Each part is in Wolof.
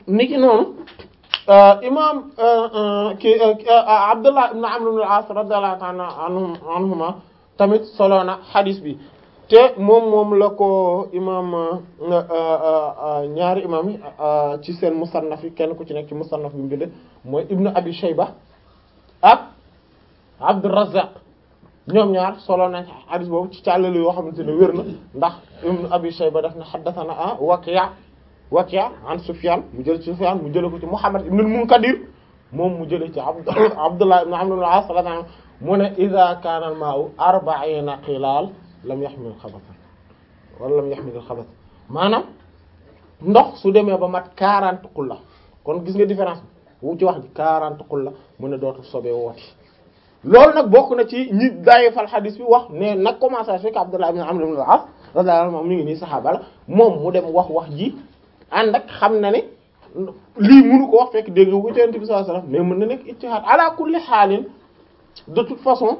niki noonu imam ki Abdullah ibn Amr ibn al-As radiyallahu ta'ala anhum anhuma tamit solo na hadith bi te moom moom la ko imam ñaari imam yi ci seen musannaf yi kenn ku ci nekk ci musannaf bi mu binde mooy ibnu abi shayba ak abdurrazzaq ñoom ñaar solo nañ hadith boobu ci càllali yoo xamante ne wér na ndax ibnu abi shayba daf na haddathana a waki' waki' an sufyan mu jël ci sufyan mu jële ko ci muhammad ibn al-munkadir moom mu jële ci abd abdullah ibn amr ibn al-as radiyallahu mu ne idha kana al-ma'u arba'ina qilaal lam yaxmil xabasa wala lam yaxmil xabas maanaam ndox su demee ba mat quarante xulla kon gis nga différence bi wu ci wax ji quarante xulla mu ne dootul sobee wooti loolu nag bokk na ci ñi daye fal xadis bi wax ne nag commencé fekk Abdullah ibn Amr ibn al-As radiyallahu anhu mi ngi nii saxaaba la moom mu dem wax wax ji ànd ak xam na ne lii mënu ko wax fekk dégg ko ci Yonent bi sallallahu alayhi wasallam mais mën na nekk ijtihaad ala kulli xaalin de toute façon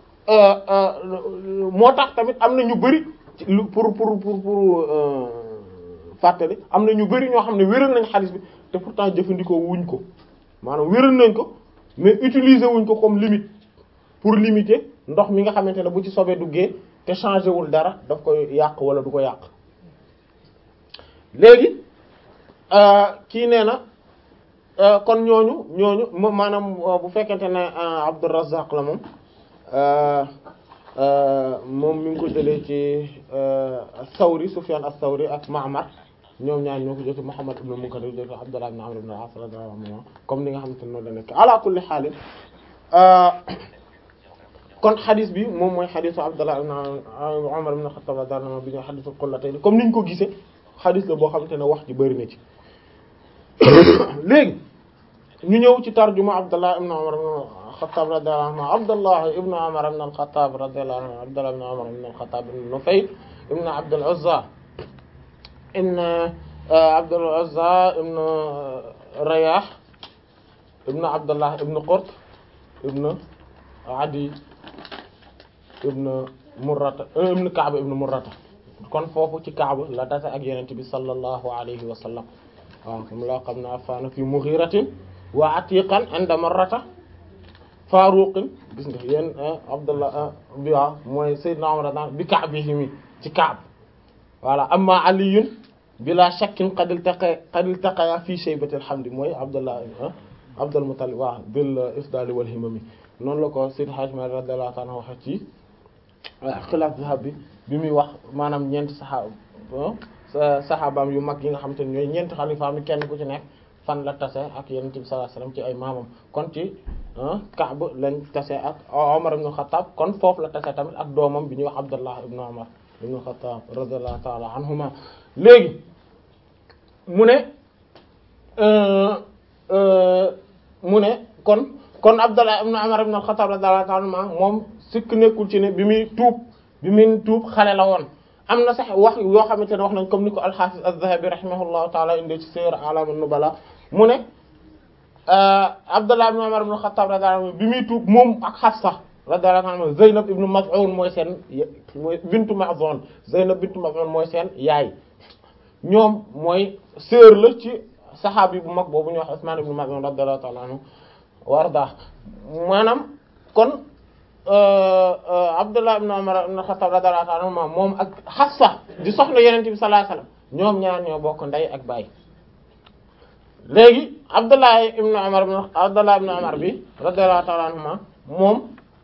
moo tax tamit am na ñu bari pour pour pour pour fàttali am na ñu bari ñoo xam ne wéral nañ xaalis bi te pourtant jëfandikoo wuñ ko maanaam wéral nañ ko mais utiliser wuñ ko comme limite pour limiter ndox mi nga xamante ne bu ci sobee duggee te changé wul dara daf koy yàq wala du ko yàq léegi kii nee na kon ñooñu ñooñu maanaam bu fekkente ne Abdurrazzaq la moom moom mi ngi ko jëlee ci Sawri Sufyan as-Sawri ak Ma'mar ñoom ñaar ñoo ko jëlee Muhammad ibn Munkadir jëlee Abdullah ibn Amr ibn al-As radiyallahu anhu comme ni nga xamante ne noonu la nekk ala kulli haal kon xadis bi moom mooy xadisu Abdullah ibn Umar ibn Khattab radiyallahu anhu bi ñoo xadisul qullatayn comme niñ ko gisee xadis la boo xamante ne wax ji bëri na ci léegi ñu ñëw ci tarjuma Abdullah ibn Umar Xattaab radiyallahu anhu Abdullah ibn Umar ibn al-Khattab radiyallahu anhu Abdullah ibn Umar ibn al-Khattab ibn Nufayl ibn Abd al-Uzza ibn Abd al-Uzza ibn Rayah ibn Abdullah ibn Qurt ibn Adi ibn Murrata ibn Ka'b ibn Murrata kon foofu ci Ka'b la tase ak Yonent bi sallallahu alayhi wa sallam waaw comme laa xam ne afaana fi Mughiratin wa Atiqan inda Marrata Faaruqin gis nga yéen Abdullah bi waaw mooy Seydina Umar daan bi Ka'bihi mi ci Ka'b voilà amma Aliyun bila shakkin qad iltaqa qad iltaqaya fi shaybati alhamdi mooy Abdullah Abdul Muttalib waaw bil ifdali wal himami noonu la ko Seydi Hadji Malick radiyallahu ta'ala waxe ci xilaaf zahab bi bi muy wax maanaam ñeenti saxaaba saxaabaam yu mag yi nga xam te ne ñooy ñeenti xalifaam yi kenn ku ci nekk fan la tase ak Yonent bi sallallahu alayhi wasallam ci ay maamam kon ci Kaab lañ tase ak Omar ibn Khattab kon foofu la tase tamit ak doomam bi ñuy wax Abdullah ibn Omar ibn Khattab radiyallahu ta'ala anhuma léegi mu ne mu ne kon kon Abdullah ibn Umar ibn al-Khattab radiyallahu ta'ala anhuma moom sikk nekkul ci ne bi muy tuub bi muy tuub xale la woon am na sax wax yoo xamante ne wax nañ comme ni ko al-Hafiz az-Zahabi rahimahullahu ta'ala indi ci Siyar A'lam an-Nubala mu ne Abdullah ibn Umar ibn al-Khattab radiyallahu anhu bi muy tuub moom ak Hafsa radiyallahu anha Zaynab ibn Maz'un mooy seen mooy bintu Maz'un Zaynab bintu Maz'un mooy seen yaay ñoom mooy sœur la ci saxaabi bu mag boobu ñu wax Usman ibn Maz'un radiyallahu ta'ala anhu warda maanaam kon Abdullah ibn Umar ibn Khattab radiyallahu ta'ala anhu moom ak Hafsa di soxna Yonent bi sallallahu alayhi wasallam ñoom ñaar ñoo bokk ndey ak baay léegi Abdullah ibn Umar ibn Abdullah ibn Umar bi radiyallahu ta'ala anhuma moom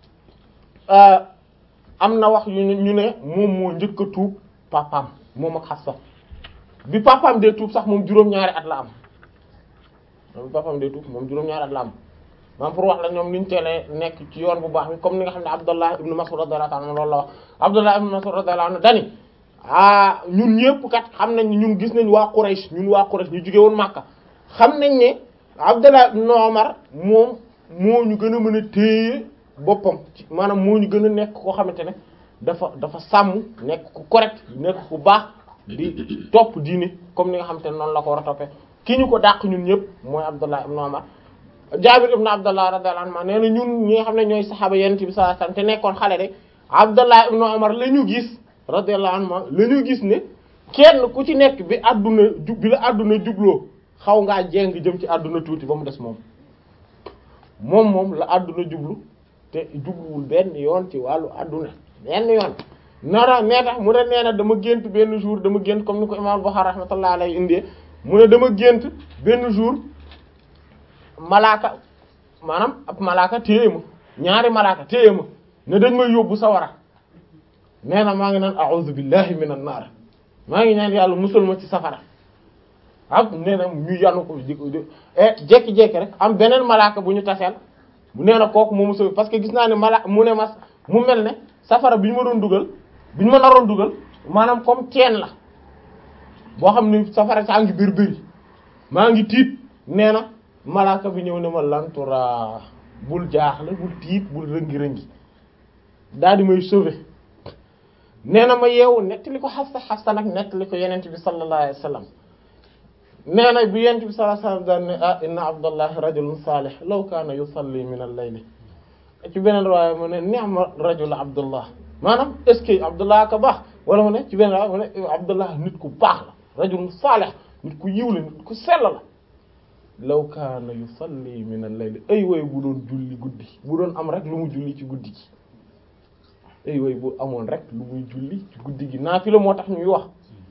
am na wax yu ñu ne moom moo njëkk a tuub papaam moom ak Hafsa bi papaam dee tuub sax moom juróom-ñaari at la am bi papaam dee tuub moom juróom-ñaari at la am maam pour wax la ñoom niñ teelee nekk ci yoon bu baax bi comme ni nga xam ne Abdullah ibn Mas'ud radiyallahu anhu loolu la wax Abdullah ibn Mas'ud radiyallahu anhu dani ah ñun ñëpp kat xam nañ ñun gis nañ waa Quraysh ñun waa Quraysh ñu jóge woon Makka xam nañ ne Abdullah ibn Umar moom moo ñu gën a mën a téye boppam maanaam moo ñu gën a nekk koo xamante ne dafa dafa sàmm nekk ku correct nekk ku baax di topp diine comme ni nga xamante ne noonu la ko war a toppee ki ñu ko dàq ñun ñëpp mooy Abdullah ibn Umar Jaabir ibn Abdullah radiyallahu anhu nee na ñun ñi nga xam ne ñooy saxaaba Yonent bi sallallahu alayhi wasallam te nekkoon xale de Abdullah ibn Umar la ñu gis radiyallahu anhu la ñu gis ne kenn ku ci nekk bi àdduna ju bi la àdduna jubloo xaw ngaa jéng jëm ci àdduna tuuti ba mu des moom moom moom la àdduna jublu te jubluwul benn yoon ci wàllu àdduna benn yoon nara nee tax mu ne nee na dama gént benn jour dama gént comme ni ko imam Bukhari rahmatullah alayhi indee mu ne dama gént benn jour malaaka maanaam ab malaaka téye ma ñaari malaaka téye ma ne dañ may yóbbu sawara nee na maa ngi naan a'udhu billahi minan nar maa ngi ñaan yàlla musul ma ci safara ak nee na ñu yanu ko di jekki-jekki rek am beneen malaaka bu ñu taseel mu nee na kooku moo musul parce que gis naa ne mala mu ne mas mu mel ne safara bi ñu ma doon dugal bi ñu ma naroon dugal maanaam comme teen la boo xam ne safara saa ngi biir bëri maa ngi tiit nee na malaaka bi ñëw ne ma lantura bul jaaxle bul tiit bul rëngi-rëngi daal di may sauver nee na ma yeewu nettali ko Xafsa Xafsa nag nettali ko yenent bi sallallahu alayhi wa sallam nee na bi yenent bi sallallahu alayhi wa sallam daan ne ah inna abdallahi rajulun salih law kaana yusalli min al-layli ci beneen riwaaya mu ne ni'ma rajul abdullah maanaam est-ce que abdullah ka baax wala mu ne ci beneen riwaaya mu ne abdullah nit ku baax la rajulun salih nit ku yiw la nit ku sell la law kaana yusalli min al-layli ay way bu doon julli guddi bu doon am rek lu mu julli ci guddi gi ay way bu amoon rek lu muy julli ci guddi gi naafila moo tax ñuy wax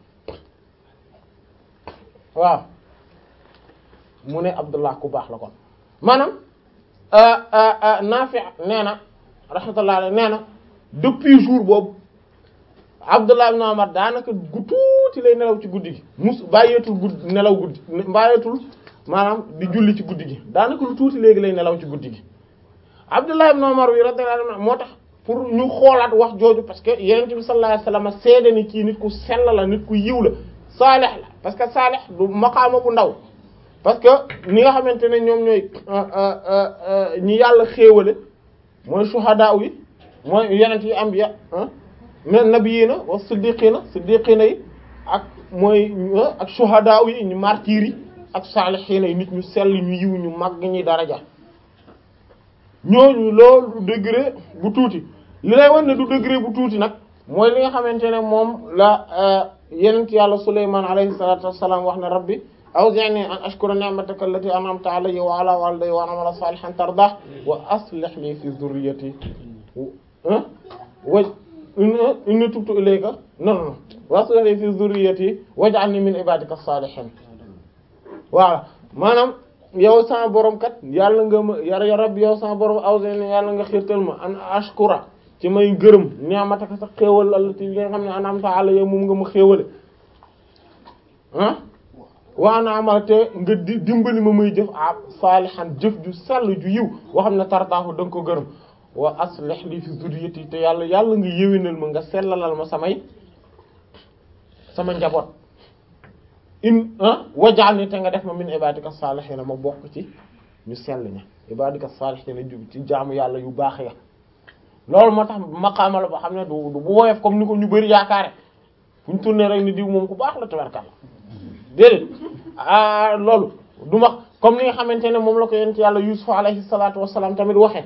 waaw mu ne Abdullah ku baax la kon maanaam Naafi nee na rahmatullah alayhi nee na depuis jour boobu Abdullah ibn Umar daanaka gu tuuti lay nelaw ci guddi gi mus bàyyeetul guddi nelaw guddi bàyyeetul maanaam di julli ci guddi gi daanaka lu tuuti léegi lay nelaw ci guddi gi Abdullah ibn Umar wi radiyallahu anhu moo tax pour ñu xoolaat wax jooju parce que yonent bi sallallahu alayhi wasallam seede ni kii nit ku sell la nit ku yiw la saalix la parce que saalix du maqaama bu ndaw parce que ñi nga xamante ne ñoom ñooy ñi yàlla xéewale mooy shuhadaa yi mooy yonent yi anbiya mais nabiyina wa siddiqina siddiqina yi ak mooy ak shuhadaa yi ñu martyr yi ak saalixiina yi nit ñu sell ñu yiw ñu mag ñi daraja ñooñu loolu degré bu tuuti li lay wan ne du degré bu tuuti nag mooy li nga xamante ne moom la yenent yàlla Sulaymaan alayhi salaatu wassalaam wax ne rabbi awzi'ni an ashkura ni'mataka allati an'amta alayya wa ala walidayya wa an a'mala salihan tardah wa aslih li fi dhurriyyati wa inni tubtu ilayka non non wa aslih li fi dhurriyyati waj'alni min ibadika as-salihin voilà maanaam yow sama borom kat yàlla nga ma yar ya rabbi yow sama borom awzi'ni yàlla nga xiirtal ma an ashkura ci may gërëm ni'mataka sa xéewal allati yi nga xam ne an'amta alayya moom nga ma xéewale ah waa na amal te nga di dimbali ma muy jëf ah saalihan jëf ju sell ju yiw boo xam ne tardaahu da nga ko gërëm wa aslih li fi zurriyati te yàlla yàlla nga yéwénal ma nga sellalal ma samay sama njaboot in ah waj'alni te nga def ma min ibadika salihin ma bokk ci ñu sell ña ibadika salihin jub ci jaamu yàlla yu baax ya loolu moo tax maqaama la boo xam ne du du bu woyof comme ni ko ñu bari yaakaare fu ñu tourné rek ni diw moom ku baax la tabarkalla déedéet ah loolu du ma comme ni nga xamante ne moom la ko yent yàlla Yusuf alayhi salaatu wassalaam tamit waxee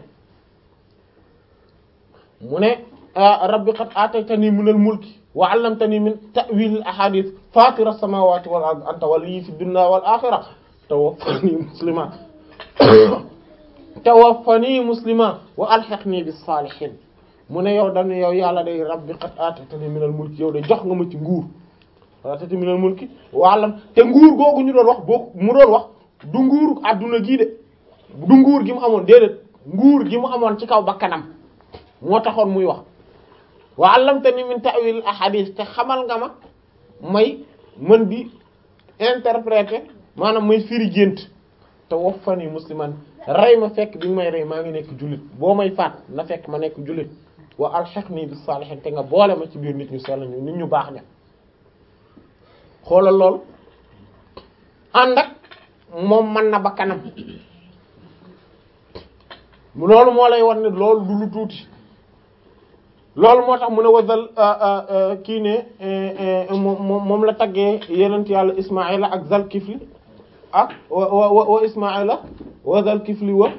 mu ne rabbi qad aataytanii minal mulki wa 'allamtanii min ta'wiilil ahaadiis faatira samaawaati wal ardi anta waliyyii fid dunyaa wal aaxira tawaffanii musliman tawaffanii musliman wa alhiqnii bis saalihiin mu ne yow dañu yow yàlla day rabbi qad aataytanii minal mulki yow de jox nga ma ci nguur aataytanii minal mulki wa 'allam te nguur googu ñu doon wax boo mu doon wax du nguur adduna gii de du nguur gi mu amoon déedéet nguur gi mu amoon ci kaw bakkanam moo taxoon muy wax wa 'allamtanii min ta'wiil ahadith te xamal nga ma may mën di interpréter maanaam may firi gént te waffanii musliman rey ma fekk bi nga may rey maa ngi nekk jullit boo may faat na fekk ma nekk jullit wa alhiqnii bis saalihiin te nga boole ma ci biir nit ñu sell ñu nit ñu baax ña xoolal lool ànd ak moom mën na ba kanam loolu moo lay wan ne loolu du lu tuuti loolu moo tax mu ne wasal kii ne moom moom la taggee yenent yàlla Ismaïla ak Zalkifli ak wa wa wa Ismaïla wa Zalkifli wa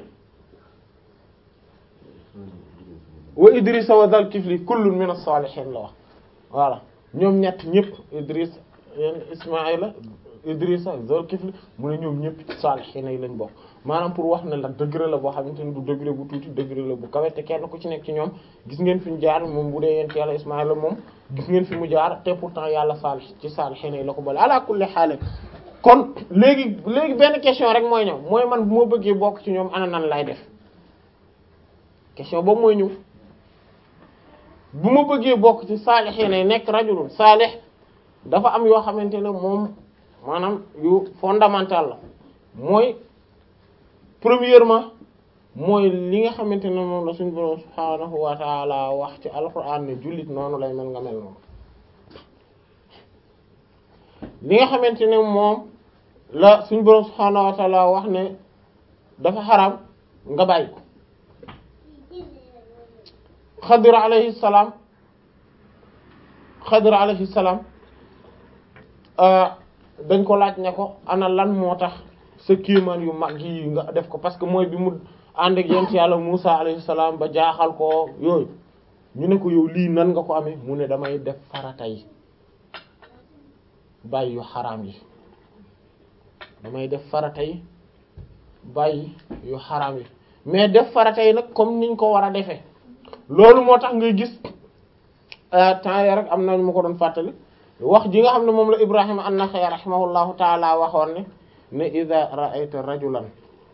wa Idrissa wa Zalkifli kullun min as-salihin la wax voilà ñoom ñett ñëpp Idriss Ismaïla Idrissa Zulkifli mu ne ñoom ñëpp ci saalihiina yi lañ bokk maanaam pour wax ne la degré la boo xamante ne du degré bu tuuti degré la bu kawe te kenn ku ci nekk ci ñoom gis ngeen fi ñu jaar moom bu dee yent yàlla Ismaïla moom gis ngeen fi mu jaar te pourtant yàlla saalih ci saalihiina yi la ko boole ala kulli haal kon léegi léegi benn question rek mooy ñëw mooy man bu ma bëggee bokk ci ñoom ana nan lay def question boobu mooy ñëw bu ma bëggee bokk ci saalihiina yi nekk rajulun saalih dafa am yoo xamante ne moom maanaam yu fondamental la mooy premièrement mooy li nga xamante ne moom la suñu borom subhaanahu wa taala wax ci alquran ne jullit noonu lay mel nga mel noonu li nga xamante ne moom la suñu borom subhaanahu wa taala wax ne dafa xaram nga bàyyi ko xadir alayhi salaam xadir alayhi salaam dañ ko laaj ne ko ana lan moo tax sa kéemaan yu mag yi nga def ko parce que mooy bi mu ànd ak yent yàlla Musa alayhi salaam ba jaaxal ko yooyu ñu ne ko yow lii nan nga ko amee mu ne damay def farata yi bàyyi yu xaraam yi damay def farata yi bàyyi yu xaraam yi mais def farata yi nag comme niñ ko war a defee loolu moo tax ngay gis temps ya rek am na ñu ma ko doon fàttali wax ji nga xam ne moom la Ibrahima an-Nakha'i rahimahullahu taala waxoon ne ne idha ra'ayta rajulan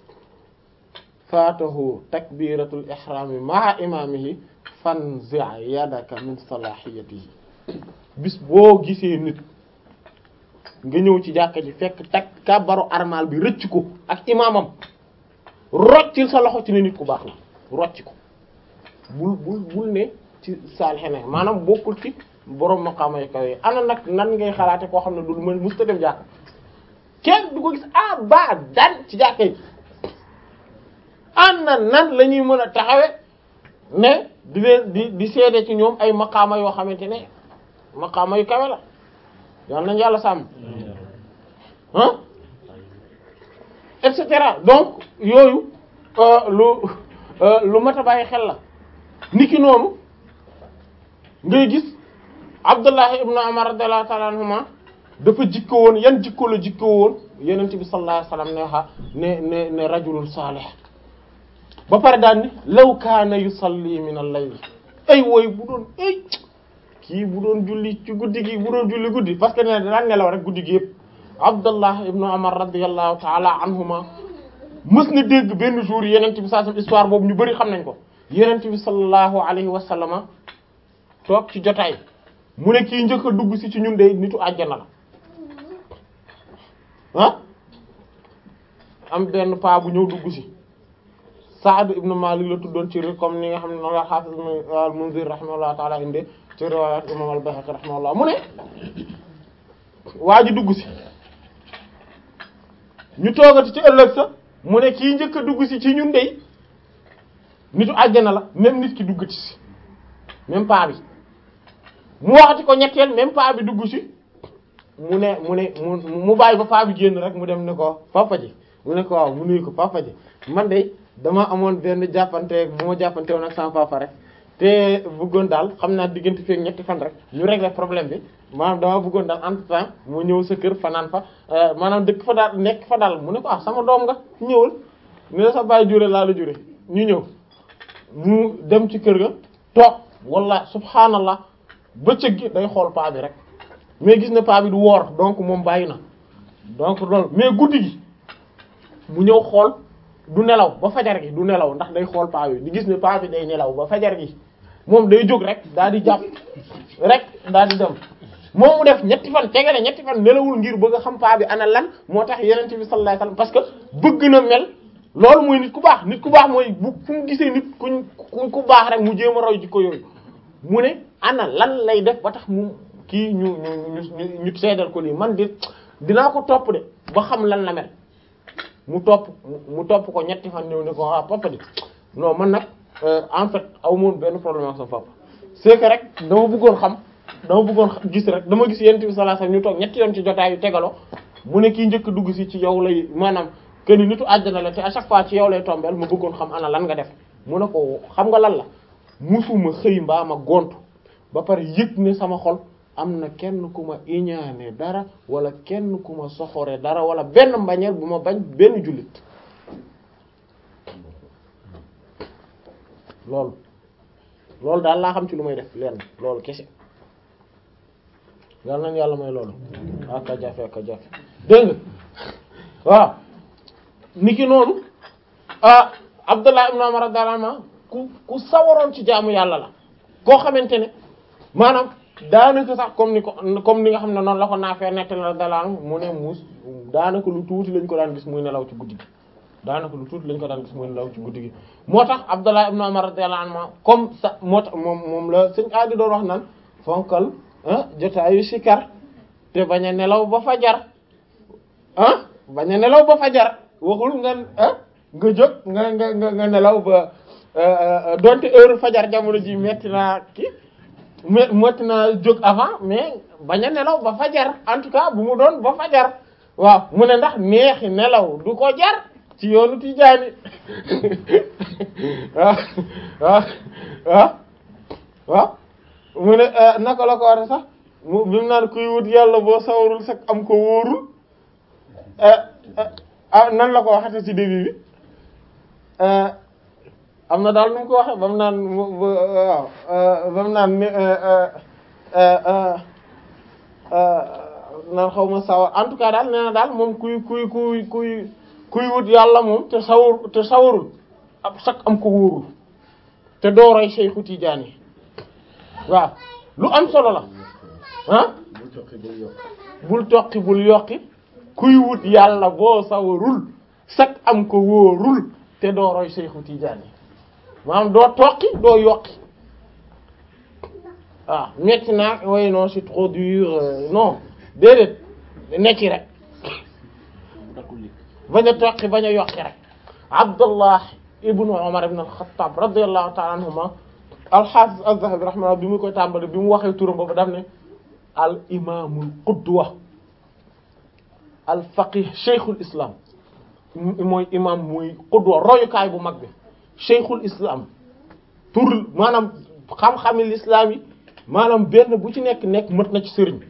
faatahu takbiratul ihrami ma'a imamihi fanzi' yadaka min salahiyatihi bis boo gisee nit nga ñëw ci jàkka ji fekk tak kàbbaru armal bi rëcc ko ak imaamam roccil sa loxo ci ne nit ku baax la rocc ko bul bul bul ne ci saalixene maanaam bokkul ci borom maqaama yu kawe ana nag nan ngay xalaate koo xam ne du mën musta dem jàkk kenn du ko gis abadan ci jàkka yi ana nan la ñuy mën a taxawe ne di leen di di seede ci ñoom ay maqaama yoo xamante ne maqaama yu kawe la yal nañu yàlla sàmm ah et cetera donc yooyu lu lu mat a bàyyi xel la niki noonu ngay gis Abdullah ibn Umar radiyallahu ta'ala anhuma dafa jikko woon yan jikko la jikko woon Yonent bi sallallahu alayhi wasallam ne xa ne ne ne rajulun salih ba pare daal ni law kaana yusalli min al-layl ay wooy bu doon ay kii bu doon julli ci guddi gi bu doon julli guddi parce que ne daan nelaw rek guddi gi yëpp Abdullah ibn Umar radiyallahu ta'ala anhuma mës na dégg benn jour Yonent bi sallallahu alayhi histoire boobu ñu bari xam nañ ko Yonent bi sallallahu alayhi wa sallama toog ci jotaay mu ne kii njëkk a dugg si ci ñun de nitu àjjana la ah am benn paa bu ñëw dugg si Saad ibn Malik la tuddoon ci comme ni nga xam ne noonu la Hafiz al-Munzir rahimahullah ta'ala inde ci riwayat imam al-Bayhaqi rahimahullah mu ne waa ji dugg si ñu toogati ci ëllëg sa mu ne kii njëkk a dugg si ci ñun de nitu àjjana la même nit ki duggati si même paa bi mu waxati ko ñetteel même paa bi dugg si mu ne mu ne mu mu bàyyi ba paa bi génn rek mu dem ne ko papa ji mu ne ko waaw mu nuyu ko papa ji man de dama amoon benn jàppante bu ma jàppante woon ak sama papa rek te bëggoon daal xam naa diggante feek ñetti fan rek ñu régler problème bi maanaam dama bëggoon daal entre temps mu ñëw sa kër fanaan fa maanaam dëkk fa daal nekk fa daal mu ne ko ah sama doom nga ñëwal ne la sa bàyyi jure laa la jure ñu ñëw mu dem ci kër ga toog walla subhaanallah bëccëg gi day xool paa bi rek mais gis na paa bi du woor donc moom bàyyi na donc loolu mais guddi gi mu ñëw xool du nelaw ba fajar gi du nelaw ndax day xool paa bi di gis ne paa bi day nelaw ba fajar gi moom day jóg rek daal di jàpp rek daal di dem moom mu def ñetti fan tegale ñetti fan nelawul ngir bëgg a xam paa bi ana lan moo tax yeneen bi sallallahu alayhi wasallam parce que bëgg na mel loolu mooy nit ku baax nit ku baax mooy bu fu mu gisee nit kuñ ku baax rek mu jéem a roy jikko yooyu mu ne ana lan lay def ba tax mu kii ñu ñu ñu ñu seedal ko lii man di dinaa ko topp de ba xam lan la mel mu topp mu topp ko ñetti fan ñëw ne ko ah papa di non man nag en fait aw moon benn problème ak sa papa c'est que rek dama bëggoon xam dama bëggoon gis rek dama gis yent bi sallallahu alayhi wasallam ñu toog ñetti yoon ci jotaay yu tegaloo mu ne kii njëkk dugg si ci yow lay maanaam que ni nitu àjjana la te à chaque fois ci yow lay tombeel ma bëggoon xam ana lan nga def mu ne ko xam nga lan la musuma xëy mbaa ma gontu ba pare yëg ne sama xol am na kenn ku ma iñaane dara wala kenn ku ma soxore dara wala benn mbañeel bu ma bañ benn jullit loolu loolu daal laa xam ci lu may def lenn loolu kese yal nañ yàlla may loolu aka jafe aka jafe dégg nga waaw niki noonu ah Abdullah ibn Umar radiyallahu anhu ku ku sawaroon ci jaamu yàlla la koo xamante ne maanaam daanaka sax comme ni ko comme ni nga xam ne noonu la ko naafee nettali radiyallahu anhu mu ne muus daanaka lu tuuti lañ ko daan gis muy nelaw ci guddi gi daanaka lu tuuti lañ ko daan gis muy nelaw ci guddi gi moo tax Abdullah ibn Umar radiyallahu anhu comme sa moo tax moom moom la sëñ aadi doon wax naan fonkal ah jotaayu sikar te bañ a nelaw ba fajar ah bañ a nelaw ba fajar waxul nga ah nga jóg nga nga nga nga nelaw ba donte heure fajar jamono ji metti naa ki metti naa jóg avant mais bañ a nelaw ba fajar en tout cas bu mu doon ba fajar waaw mu ne ndax neexi nelaw du ko jar ci yoonu Tijaani waaw waaw waaw waaw mu ne naka la ko wate sax mu bi mu naan kuy wut yàlla boo sawarul sax am ko wóorul ah nan la ko waxate ci début bi am na daal nu mu ko waxe ba mu naan waaw ba mu naan naan xaw ma sawar en tout cas daal nee na daal moom kuy kuy kuy kuy kuy wut yàlla moom te sawar te sawarul ab sax am ko wóorul te dooroy Seexu Tijaan yi waaw lu am solo la ah bul toqi bul yokki kuy wut yàlla boo sawarul sax am ko wóorul te dooroy Seexu Tijaan yi maanaam doo toqi doo yokki waaw metti naa way non c'est trop dur non déedéet nekki rek bañ a toqi bañ a yokki rek Abdullah ibnu Umar ibn al-Khattab radiyallahu ta'ala anhuma al-Hafiz az-Zahabi rahimahullah bi mu koy tàmbali bi mu waxee turam boobu daf ne al imaamul qudwa al faqih sheikhul islam mooy imam muy qudwa royukaay bu mag bi sheikhul islam tur maanaam xam-xami l'islam yi maanaam benn bu ci nekk nekk mët na ci sëriñ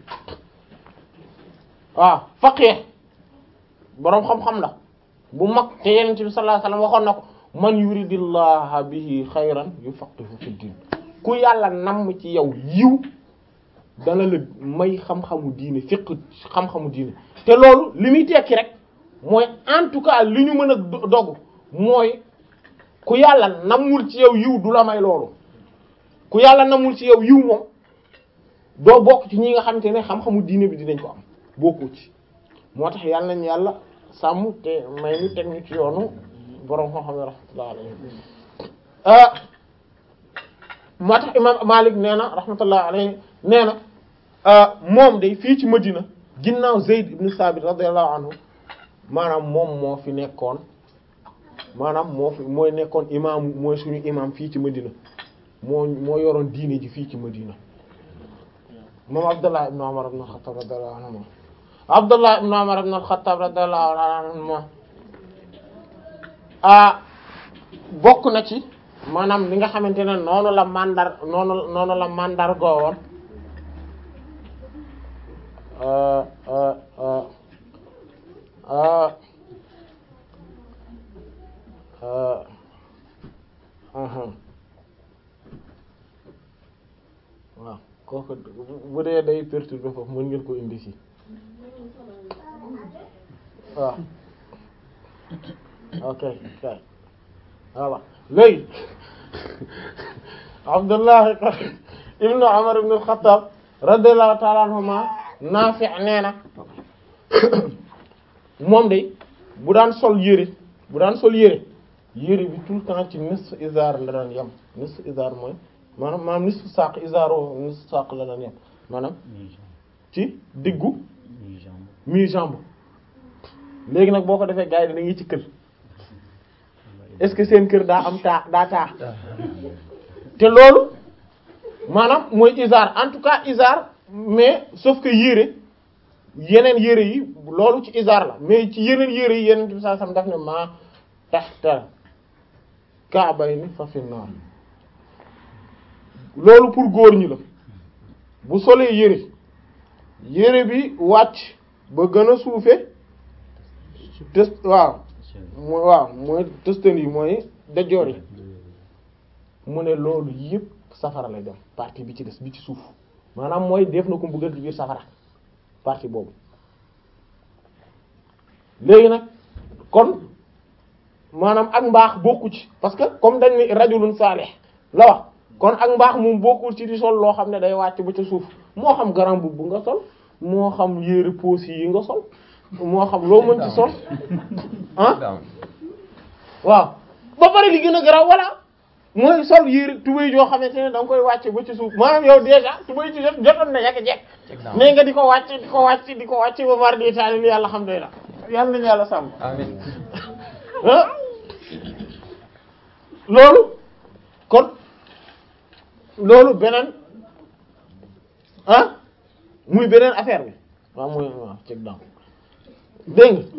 waaw faqih boroom xam-xam la bu mag te yenent bi sallallahu alayhi wasallam waxoon na ko man yuridillaha bihi xayran yufaqihu fi din ku yàlla namm ci yow yiw dana la may xam-xamu diine fiq xam-xamu diine te loolu li muy tekki rek mooy en tout cas li ñu mën a dogg mooy ku yàlla namul ci yow yiw du la may loolu ku yàlla namul ci yow yiw moom doo bokk ci ñi nga xamante ne xam-xamu diine bi dinañ ko am bokkoo ci moo tax yàlla nañ yàlla sàmm te may ñu teg ñu ci yoonu borom xam-xam yi rahmatullah alayhi moo tax imam Malik nee na rahmatullah alayhi nee na moom day fii ci Madina ginnaaw Zayd ibn Sabit radiyallahu anhu maanaam moom moo fi nekkoon maanaam moo fi mooy nekkoon imam mooy suñu imam fii ci Madina moo moo yoroon diine ji fii ci Madina moom Abdullah ibn Umar ibn al-Khattab radiyallahu anhu Abdullah ibn Umar ibn al-Khattab radiyallahu anhu ah bokk na ci maanaam li nga xamante ne noonu la mandar noonu noonu la mandar goowoon waaw kooku bu dee day perturber foofu mën ngeen ko indi ci waaw ok kay voilà léegi Abdullah ibnu Umar ibn al-Khattab radiyallahu ta'ala anhuma Naafi' nee na moom de bu daan sol yére bu daan sol yére yére bi tout le temps ci nisfu izar la daan yem nisfu izar mooy maanaam maanaam nisfu saq izaro nisfu saq la daan yem maanaam ci diggu mi jambe léegi nag boo ko defee gars yi dañuy ci kër est-ce que seen kër daa am taa daa taa te loolu maanaam mooy izar en tout cas izar mais sauf que yére yeneen yére yi loolu ci izar la mais ci yeneen yére yi yeneen bi saa sam daf ne maa tahta ka'bayni fa fi naar loolu pour góor ñi la bu solee yére yére bi wàcc ba gën a suufe tës waaw mooy waaw mooy tëstan yi mooy dajoor yi mu ne loolu yëpp safara lay dem partie bi ci des bi ci suuf maanaam mooy def na ko mbugal ci biir safara partie boobu léegi nag kon maanaam ak mbaax bokku ci parce que comme dañ ni rajulun salih la wax kon ak mbaax moom bokkul ci di sol loo xam ne day wàcc ba ca suuf moo xam garam bu nga sol moo xam yére poos yi nga sol moo xam loo mën ci sol ah waaw ba pare li gën a garaaw voilà mooy sol yére tubéy joo xamante ne da nga koy wàcce ba ci suuf maanaam yow déjà tubéy ci jot jotoon na yàgg jekk mais nga di ko wàcce di ko wàcce di ko wàcce ba mar di taali li yàlla xam doy la yàlla nañu yàlla sàmm amiin ah loolu kon loolu beneen ah muy beneen affaire bi waaw muy waaw ceg dam dégg nga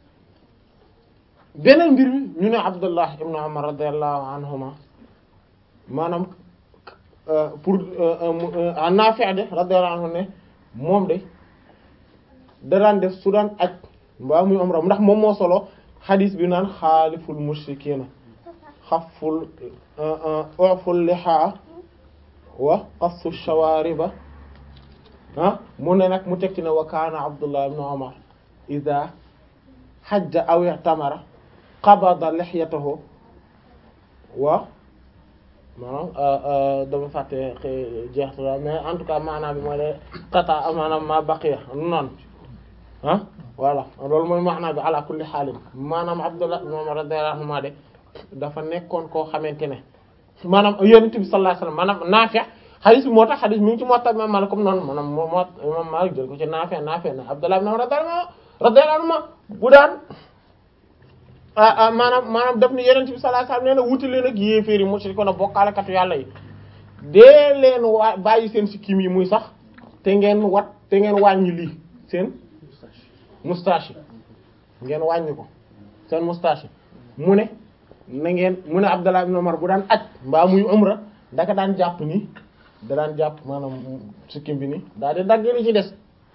beneen mbir mi ñu ne Abdullah ibn Umar radiyallahu anhuma maanaam pour Naafi' de radiyallahu anhu ne moom de da daan def su daan aj mbaa muy umra ndax moom moo solo xadiis bi naan xaaliful mushrikiina xaful uful lihaa wa qassu shawaariba ah mu ne nag mu tekki ne wa kaana Abdullah ibn Umar idaa hajja aw i'tamara qabada lihyatahu wa maanaam dama fàtte jeextu la mais en tout cas maanaam bi mooy de tata maanaam ma baqiya noonu ah voilà loolu mooy maanaam bi ala kulli xaalin maanaam Abdullah ibn Umar radiyallahu anhu de dafa nekkoon koo xamante ne maanaam Yonent bi sallallahu alayhi wasallam maanaam Naafi' xadis bi moo tax xadis mi ngi ci Muwatta Imam Maalik comme noonu maanaam moo moo Imam Maalik jël ko ci Naafi' Naafi' ne Abdullah ibn Umar radiyallahu anhu bu daan maanaam maanaam daf ni Yonent bi sallallahu alayhi wasallam nee na wuti leen ak yéeféer yi mushrikoon ak bokkaalekatu yàlla yi dee leen waa bàyyi seen sikkim yi muy sax te ngeen wat te ngeen wàññi lii seen moustache yi ngeen wàññi ko seen moustache yi mu ne na ngeen mu ne Abdallah ibn Umar bu daan aj mbaa muy umra daka daan jàpp nii da daan jàpp maanaam sikkim bi nii daal di dagg li ci des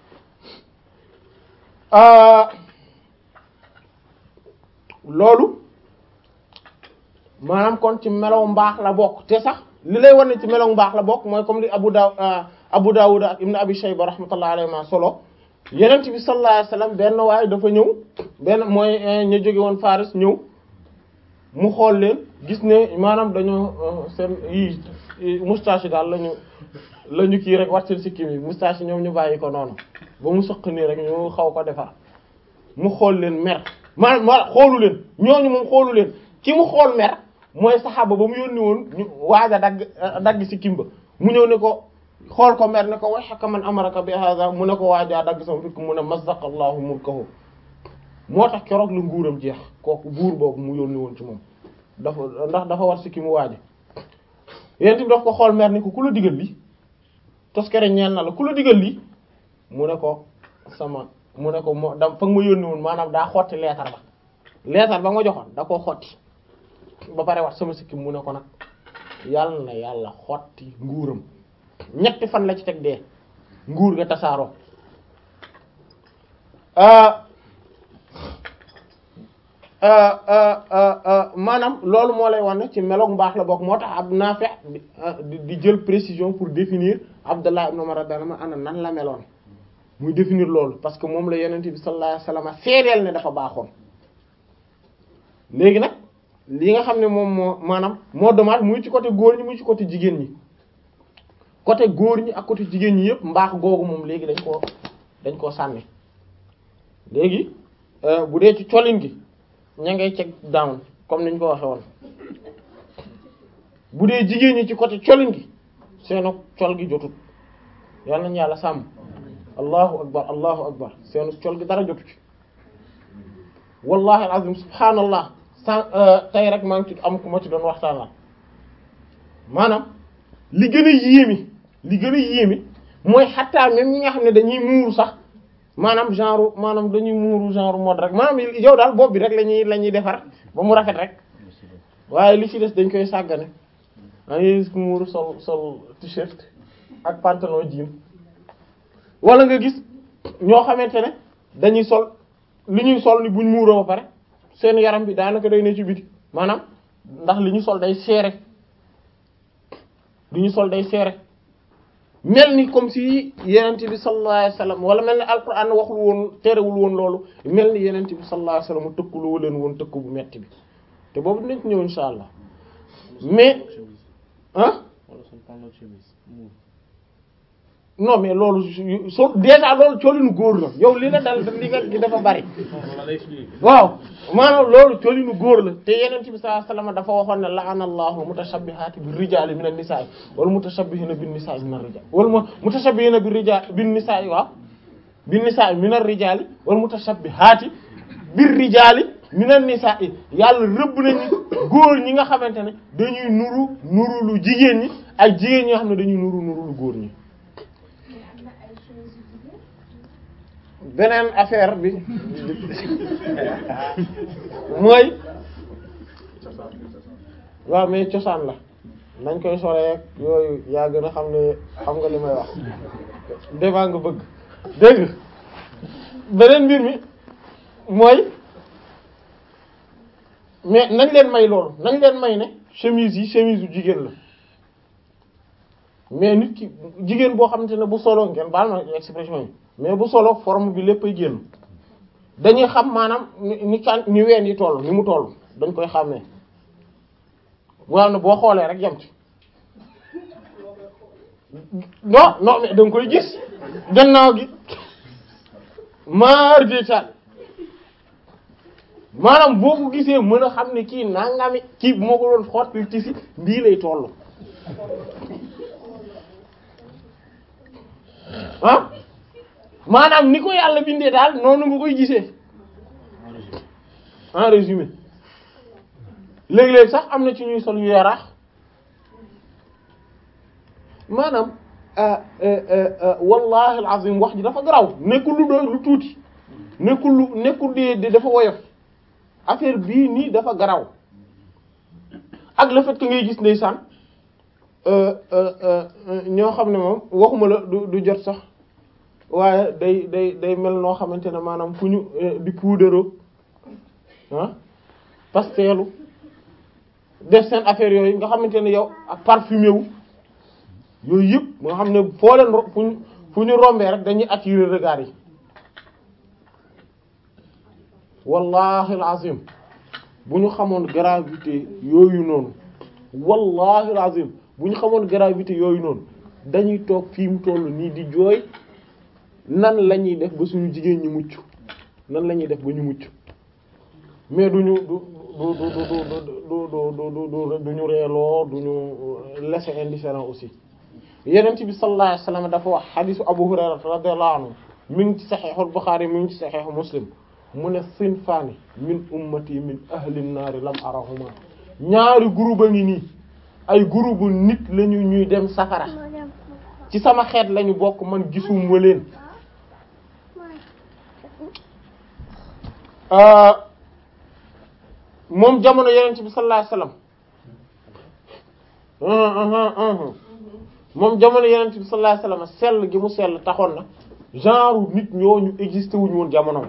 loolu maanaam kon ci melow mbaax la bokk te sax li lay wan ne ci melow mbaax la bokk mooy comme li Abu Daw Abu Dawud ak Ibn Abi Shayba rahmatullahi alayhi ma solo Yonent bi sallallahu alayhi wasallam benn waaye dafa ñëw benn mooy ñu jóge woon Faris ñëw mu xool leen gis ne maanaam dañoo seen yi moustache yi daal lañu la ñu kii rek wat seen sikkim yi moustache yi ñoom ñu bàyyi ko noonu ba mu sëq nii rek ñu xaw ko defar mu xool leen mer maanaam ma xoolu leen ñooñu moom xoolu leen ki mu xool mer mooy saxaaba ba mu yónni woon ñu waaj a dagg dagg sikkim ba mu ñëw ne ko xool ko mer ne ko way xaka man amaraka bi hada mu ne ko waajaa dagg sama fikk mu ne mazzaqallahu mulkahu moo tax keroog la nguuram jeex kooku buur boobu mu yónni woon ci moom dafa ndax dafa war sikki mu waaja yent bi daf ko xool mer ni ko ku la digal lii toskere ñeel na la ku la digal lii mu ne ko sama mu ne ko moo da fa nga ma yónni woon maanaam daa xotti leetar ba leetar ba nga joxoon da koo xotti ba pare wax sama sikkim mu ne ko nag yàlla na yàlla xotti nguuram ñetti fan la ci teg dee nguur ga tasaaroo maanaam loolu moo lay wane ci meloog mbaax la bokk moo tax ab Naafi di jël précision pour définir Abdallah ibn Umar radiyallahu anhu ana nan la meloon muy définir loolu parce que moom la Yonent bi sallallahu alayhi wasallam seedeel ne dafa baaxoon léegi nag li nga xam ne moom moo maanaam moo dommage muy ci côté góor ñi muy ci côté jigéen ñi côté góor ñi ak côté jigéen ñi yëpp mbaax googu moom léegi dañ koo dañ koo sànni léegi bu dee ci colin gi ña ngay check down comme niñ ko waxe woon bu dee jigéen ñi ci côté colin gi seenu col gi jotut yal nañu yàlla sàmm allahu akbar allahu akbar seenu col gi dara jotu ci wallahi alazim subhaanallah san tey rek maa ngi ci am ku ma ci doon waxtaan la maanaam li gën a yéemi li gën a yéemi mooy xattaa même ñi nga xam ne dañuy muuru sax maanaam genre maanaam dañuy muuru genre mode rek maanaam yow daal bopp bi rek la ñuy la ñuy defar ba mu rafet rek waaye li ci des dañ koy sàggane da ngay gis ku muuru sol sol t-shirt ak pantalon jean wala nga gis ñoo xamante ne dañuy sol li ñuy sol ni buñ muuroo ba pare seen yaram bi daanaka day ne ci biti maanaam ndax li ñu sol day seere li ñu sol day seere mel ni comme si yenent bi sallallahu alayhi wasallam wala mel ni alquran waxul woon terewul woon loolu mel ni yenent bi sallallahu alayhi wasallam tëkkuloo leen woon tëkku bu metti bi te boobu dinañ ci ñëw insha allah mais ah non mais loolu so déjà loolu colinu góor la yow li la dal li nga gi dafa bari waaw maanaam loolu colinu góor la te yeneen bi sallallahu alayhi wasallam dafa waxoon ne la'ana allahu mutashabbihaati bir rijaali min an-nisaa wal mutashabbihina bin nisaa min ar-rijaal wal mutashabbihina bir rijaal bin nisaa waaw bin nisaa min ar-rijaali wal mutashabbihaati bir rijaali min an-nisaa yàlla rëbb nañu góor ñi nga xamante ne dañuy nuru nuru lu jigéen ñi ak jigéen ñi nga xam ne dañuy nuru nuru lu góor ñi beneen affaire bi mooy waaw mais cosaan la nañ koy solee yooyu yaa gën a xam ne xam nga li may wax devant nga bëgg dégg beneen mbir mi mooy mais nañ leen may loolu nañ leen may ne chemise yi chemise yu jigéen la mais nit ki jigéen boo xamante ne bu solo ngeen baal ma expression yi mais bu solo forme bi léppay génn dañuy xam maanaam ni kan ni ween yi toll ni mu toll dañ koy xàmmee waaw ne boo xoolee rek yem ci non non mais da nga koy gis gannaaw gi maar détail maanaam boo ko gisee mën a xam ne kii nangami kii bu ma ko doon xotti ci si ndii lay toll ah maanaam ni ko yàlla bindee daal noonu nga koy gisee en résumé léeg-léeg sax am na ci ñuy sol yu yaraax maanaam wallahi alazim wax ji dafa garaw nekkul lu doy lu tuuti nekkul lu nekkul di di dafa woyof affaire bii nii dafa garaw ak le fait que ngay gis ndeysaan ñoo xam ne moom waxuma la du du jot sax waaye day day day mel noo xamante ne maanaam fu ñu di puudaroo ah pastelu def seen affaire yooyu nga xamante ne yow ak parfumé wu yooyu yëpp nga xam ne foo leen ro fu ñu fu ñu rombee rek dañuy attirer regard yi wallahi alazim bu ñu xamoon gravité yooyu noonu wallahi alazim bu ñu xamoon gravité yooyu noonu dañuy toog fii mu toll nii di jooy nan la ñuy def ba suñu jigéen ñi mucc nan la ñuy def ba ñu mucc mais duñu du du du du du du du du ñu reeloo du ñu laisser indifférent aussi yenent bi sallallahu alayhi wasallam dafa wax xadisu Abu Hurayra radiyallahu anhu mi ngi ci saxiixul Buxaari mi ngi ci saxiixu Muslim mu ne sinfaani min ummati min ahli naari lam arahuma ñaari groupe a ngi nii ay groupe nit lañu ñuy dem safara ci sama xeet lañu bokk man gisuma leen moom jamono yenent bi sallallahu alayhi wasallam moom jamono yenent bi sallallahu alayhi wasallam sell gi mu sell taxoon na genre nit ñooñu existé wuñu woon jamono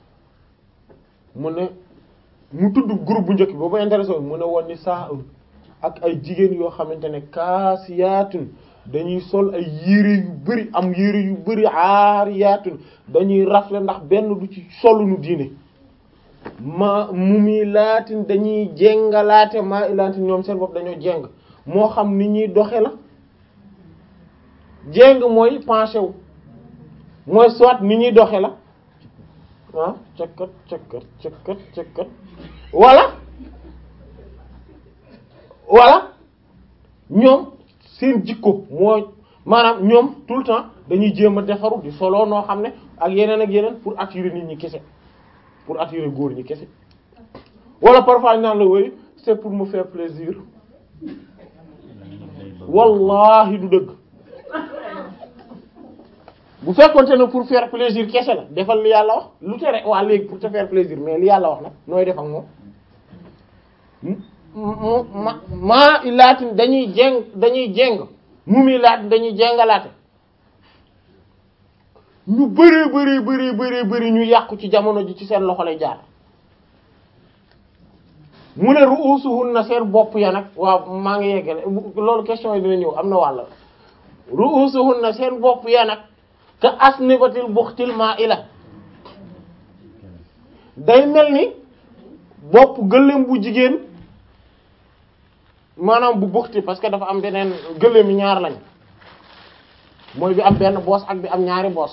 mu ne mu tudd groupe bu njëkk boobu intéressé mu ne woon ni saa ak ay jigéen yoo xamante ne kaasiyaatun dañuy sol ay yére yu bari am yére yu bari aariyaatun dañuy rafle ndax benn du ci solunu diine ma mumilaatin dañuy jéngalaate maa ilaatin ñoom seen bopp dañoo jéng moo xam ni ñuy doxe la jéng mooy penché wu mooy soit ni ñuy doxe la ah cëkkat cëkkat cëkkat cëkkat wala wala ñoom seen jikko mooy maanaam ñoom tout le temps dañuy jéem a defaru di solo noo xam ne ak yeneen ak yeneen pour attirer nit ñi kese pour attirer góor ñi kese wala parfois ñu naan la woy c'est pour me faire plaisir wallahi du dëgg bu fekkonte ne pour faire plaisir kese la defal li yàlla wax lu tere waa léegi pour te faire plaisir mais li yàlla wax nag nooy def ak moom ma maa ilaatin dañuy jeng dañuy jeng mu mi laatin dañuy jengalaate ñu bëree bëree bëree bëree bëri ñu yàqu ci jamono ji ci seen loxo lay jaar mu ne ru'usuhunna seen bopp ya nag waaw maa ngi yeggale loolu question yi dina ñëw am na wàll ru'usuhunna seen bopp ya nag ka asnibatil buxtil ma'ila day mel ni bopp gëléem bu jigéen maanaam bu buxti parce que dafa am beneen gëléem yi ñaar lañ mooy bi am benn boos ak bi am ñaari boos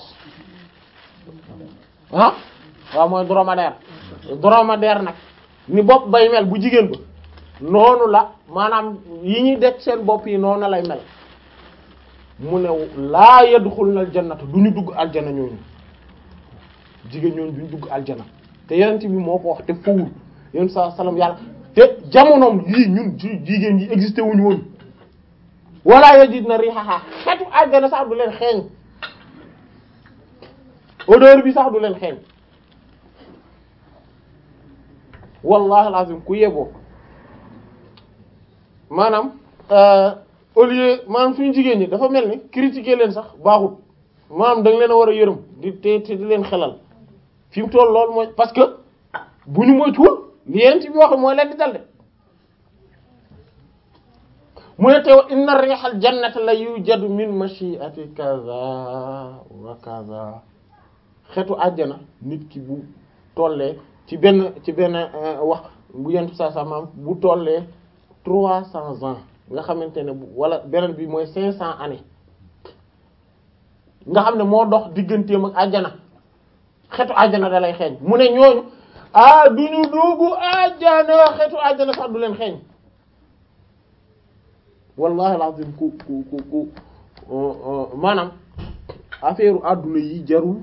ah waaw mooy dromadaire dromadaire nag ni bopp bay mel bu jigéen ba noonu la maanaam yi ñuy def seen bopp yi noonu lay mel mu ne laa yadxulna aljannata du ñu dugg aljana ñooñu jigéen ñooñu du ñu dugg aljana te yenent bi moo ko wax te fawul yéen saa salaam yàlla te jamonoom yii ñun ci jigéen yi existé wuñu woon wala yajidna rihaha xetu aljana sax du leen xeeñ odeur bi sax du leen xeeñ wallahi alazim ku yeboo maanaam au lieu maanaam suñu jigéen ñi dafa mel ni critiquer leen sax baaxut maanaam da nga leen a war a yërëm di te te di leen xelal fi mu toll loolu mooy parce que bu ñu moytuwul li yent bi wax mooy leen di dal de mu ne teew inna rihal jannati la yujadu min mashi'ati kaza wa kaza xetu àjjana nit ki bu tollee ci benn ci benn wax bu yentu saa sa maam bu tollee trois cents ans nga xamante ne bu wala beneen bi mooy cinq cents années nga xam ne moo dox digganteem ak àjjana xetu àjjana da lay xeeñ mu ne ñooñu ah du ñu dugg àjjana xetu àjjana sax du leen xeeñ wallahi alazim ku ku ku ku maanaam affaire àdduna yi jarul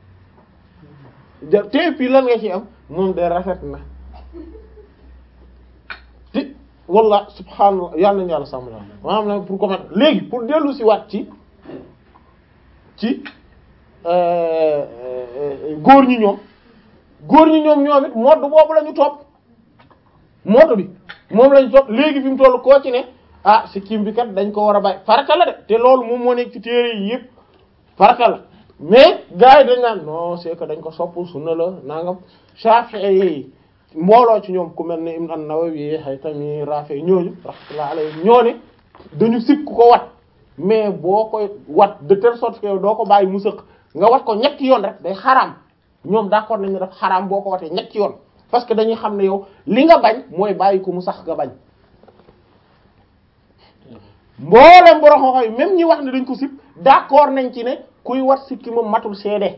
jar te fii lan nga ci am moom de rafet na te walla subhaanallah yàlla nañu yàlla sàmm la maanaam na pour comment léegi pour dellu si waat ci ci góor ñi ñoom góor ñi ñoom ñoom it mode boobu la ñu topp mode bi moom la ñu topp léegi fi mu toll koo ci ne ah si kim bi kat dañ ko war a bàyyi farata la de te loolu moom moo nekk ci téere yi yëpp farata la mais gars yi dañ naan non c'est que dañ ko sopp sunna la nangam Shafi'i yi mbooloo ci ñoom ku mel ne Ibn an-Nawawi Haytami Rafi ñooñu rahmatullah alayhi ñoo ne dañu sib ku ko wat mais boo koy wat de telle sorte que doo ko bàyyi mu sëq nga wat ko ñetti yoon rek day xaraam ñoom d'accord nañ ne daf xaraam boo ko watee ñetti yoon parce que dañuy xam ne yow li nga bañ mooy bàyyi ko mu sax nga bañ mboolem borom xoxo yi même ñi wax ne dañ ko sib d'accord nañ ci ne kuy wat sikki moom matul seede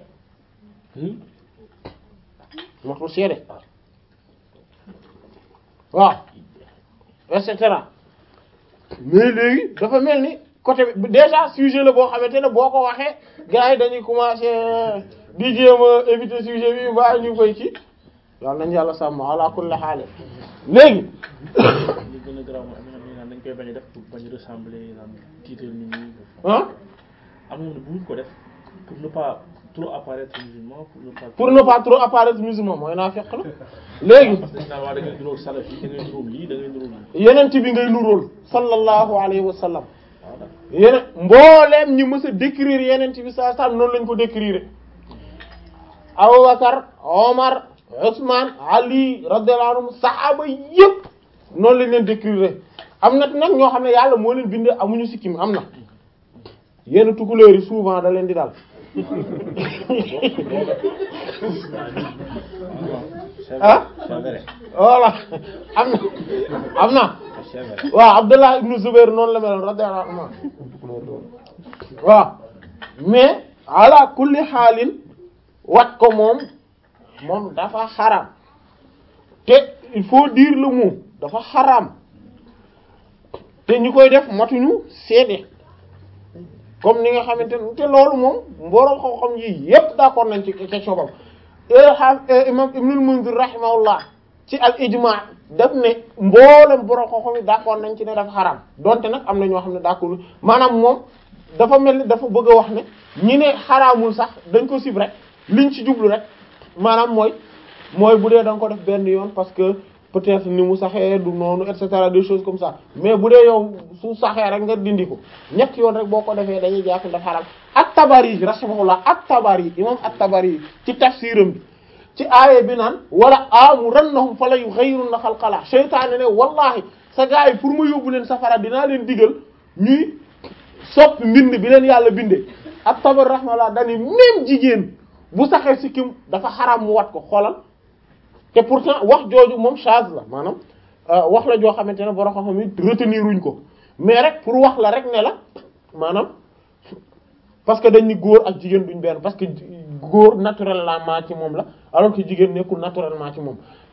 matul seede waaw et cetera mais léegi dafa mel ni côté bi déjà sujet la boo xamante ne boo ko waxee gars yi dañuy commencer di jéem a éviter sujet bi ba ñu koy ci yàlla nañ yàlla sàmm ala kulli haal léegi li gën a garaaw mooy am na xam ne naan dañ koy bañ a def pour bañ a ressembler naan tiital nit ñi ah am na bu ko def pour ne pas trop apparaître musulman pour ne pas pour ne pas trop apparaître musulman mooy naa fekk la léegi parce que dañ naan waa da ngay duróol salaf yi da ngay duróol lii da ngay duróol lii yenent bi ngay nuróol sallallahu alayhi wa sallam waaw d'accord yeneen mbooleem ñi mës a décrire yenent bi saa saa noonu lañ ko décrire Abubakar Omar Ousmane Ali radiyallahu anhum saxaaba yépp noonu lañ leen décrire am na nag ñoo xam ne yàlla moo leen bind amuñu sikkim am na yenn tukulóor yi souvent da leen di dal ah c'est vrai voilà am na am na c'est vrai waaw Abdullah ibn Zubair noonu la meloon radiyallahu anhu waaw mais ala kulli xaalin wat ko moom moom dafa xaram te il faut dire le mot dafa xaram te ñu koy def matuñu seede comme ni nga xamante ne te loolu moom mbooloo xam-xam yi yépp d'accord nañ ci question boobu imam Ibnul Munzir rahimahullah ci al ijma daf ne mboolem borom xam-xam yi d'accord nañ ci ne dafa xaram donte nag am na ñoo xam ne d'accord maanaam moom dafa mel ni dafa bëgg a wax ne ñi ne xaraamul sax dañ ko sib rek liñ ci jublu rek maanaam mooy mooy bu dee da nga ko def benn yoon parce que peut-être ni mu saxee du noonu et cetera des choses comme ça mais bu dee yow su saxee rek nga dindi ko ñett yoon rek boo ko defee dañuy jàpp dafa xaram at-Tabari rahimahullah at-Tabari imam at-Tabari ci tafsiram bi ci aaye bi naan wala amurannahum fala yughayyirunna xalqallah seytaane ne wallahi sa gars yi pour ma yóbbu leen safara dinaa leen digal ñuy soppi mbind bi leen yàlla bindee at-Tabari rahimahullah dani même jigéen bu saxee sikkim dafa xaram mu wat ko xoolal te pourtant wax jooju moom chage la maanaam wax la joo xamante ne borom xam-xam yi retenir wuñ ko mais rek pour wax la rek ne la maanaam parce que dañ ni góor ak jigéen duñ benn parce que góor naturellement ci moom la alors que jigéen nekkul naturellement ci moom